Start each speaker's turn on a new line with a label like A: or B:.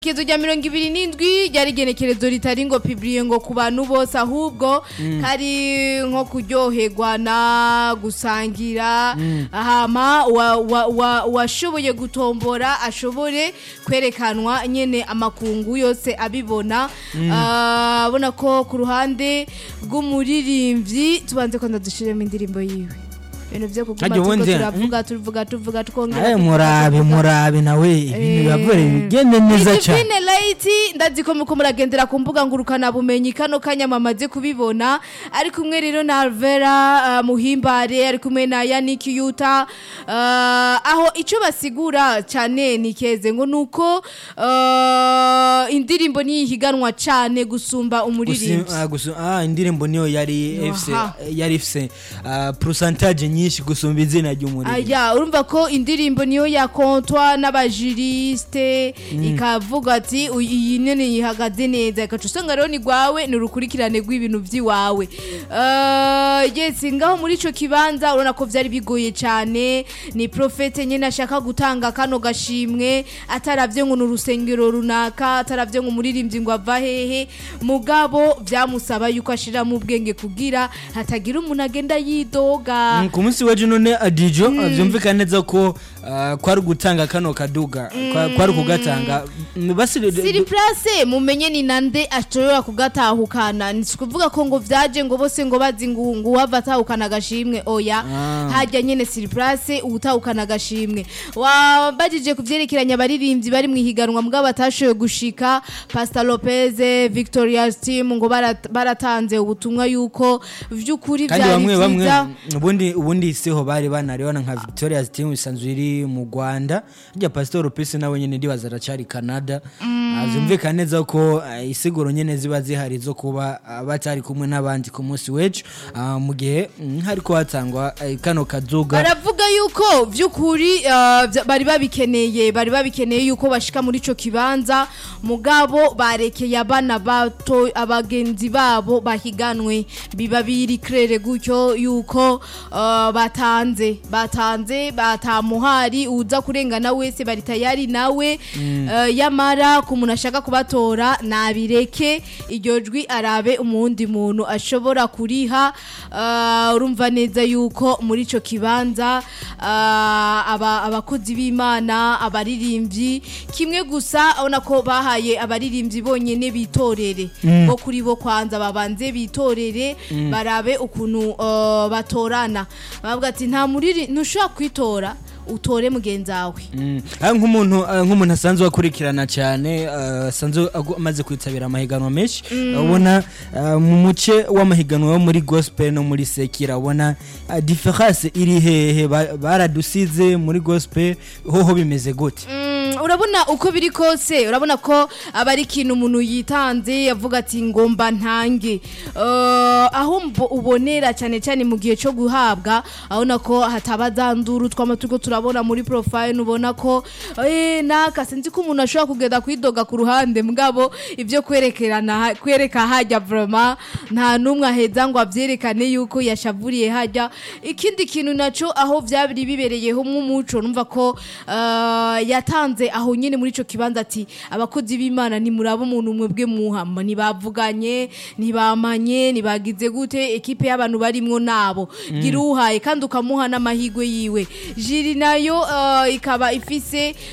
A: igenekerezo rya mirongo ibiri n'indwi ryari igenekerezo ritari ngo pibriye ngo ku bantu bose ahubwo kari nko kuryoherwa na gusangira hama wa- wa- wa- washoboye gutombora ashobore kwerekanwa nyene amakungu yose abibona Ah, abona ko ku ruhande rw'umuririmbyi tubanze ko ndadushiremo indirimbo yiwe ibintu vyo kuguma
B: Harya
A: turiko
B: ubundi-
A: turavuga tuvuga tuvuga twongera
B: aye
A: tuvuga,
B: murabe
A: tuvuga.
B: murabe nawe ibintu
A: Eh.
B: bibavure bigende neza cyane
A: Divine Light ndazi ko muko muragendera ku mbuga ngurukana bumenyi kano kanyamamaze kubibona ari kumwe rero na Alvera uh, Muhimbare ari kumwe na Yannick Yuta uh, aho ico basigura cyane ni keze ngo nuko uh, indirimbo ni higanwa cyane gusumba
B: Gusi-
A: umuririmbyi
B: ah, gusu- ah, indirimbo niyo yari
A: Aha.
B: ifise yari ifise ah, pourcentage nyinshi gusumba izina ry'umuririmbyi
A: Aya urumva ko indirimbo niyo yakontwa n'abajuriste ikavuga ati "Uyu- iyi nene yihagaze neza ikaca usanga rero ni rwawe ni urukurikirane rw'ibintu by'iwawe Eh, yes ngaho muri ico kibanza urabona ko vyari bigoye cyane ni profete nyene ashaka gutanga kano gashimwe ataravye ngo ni urusengero runaka ataravye ngo umuririmbyi ngo ava hehe mugabo vyamusaba yuko ashiramo ubwenge kugira hatagira umuntu agenda yidoga
B: Mm, ku munsi w'ejo none adijo vyumvikana neza ko ah, kwari gutanga kano kaduga kwa- kwari kugatanga Mm, basi
A: siri place mumenye ni nande ashobora kugatahukana ni kuvuga ko ngo vyaje ngo bose ngo bazi ngo ngo wava atahukana agashimwe oya
B: Ah.
A: hajya nyene siri place utahukana agashimwe wabajije kuvyerekeranya abaririmbyi bari mu ihiganwa mugabo batashoboye gushika Pastor Lopez Victoria's team ngo barat- baratanze ubutumwa yuko vy'ukuri
B: kandi
A: vyari
B: bamwe bamwe
A: vyiza
B: ubundi ubundi siho bari banaribona nka Victoria's team isanzwe iri mu Rwanda rya Pastor Pese nawe nyene ndibaza aracari Canada Ah, vyumvikana neza ko ah, isiguro nyene ziba zihari zo kuba ah, batari kumwe n'abandi ku munsi w'ejo ah, mu gihe mm, hariko hatangwa eh, kano kazuga
A: baravuga yuko vy'ukuri uh, vya- bari babikeneye bari babikeneye yuko bashika muri ico kibanza mugabo barekeye abana bato abagenzi babo bahiganwe biba biri krere gutyo yuko uh, batanze batanze batamuhari uza kurengana wese bari tayari nawe uh, yamara ku muntu ashaka kubatora nabireke iryo jwi arabe umundi muntu ashobora kuriha uh, urumva neza yuko muri ico kibanza uh, aba, abakozi b'imana abaririmbyi kimwe gusa abona ko bahaye abaririmbyi bonyene bitorere bo kuri bo kwanza babanze bitorere barabe ukuntu uh, batorana bavuga ati nta muriri ntushobora kwitora utore mugenzi wawe
B: Mm. Ah, nk'umuntu ah, nk'umuntu asanzwe akurikirana cyane ah, asanzwe agu- amaze kwitabira amahiganwa menshi ubona ah, mu muce w'amahiganwa yo muri gospel no muri sekira ubona ah, difference iri hehe Ba- baradusize muri gospel hoho bimeze gute
A: Mm, urabona uko biri kose urabona ko aba ari ikintu umuntu yitanze yavuga ati ngomba ntange Eh, aho mbo- ubonera cyane cyane mu gihe cyo guhabwa abona ko hataba za nduru twama turiko turabona muri profile ubona ko eh naka sinzi ko umuntu ashobora kugenda kwidoga ku ruhande mugabo ibyo kwerekerana ha- kwereka hajya vraiment nta numwe aheza ngo avyerekane yuko yashavuriye hajya ikindi kintu naco aho vyabiri bibereyeho nk'umuco numva ko eh, yatanze aho nyine muri ico kibanza ati abakozi b'imana ntimuraba umuntu umwe bwe muhama ntibavuganye ntibamanye ntibagize gute ekipe y'abantu barimwo nabo gira uhaye kandi ukamuha n'amahigwe yiwe jiri nayo eh, ikaba ifise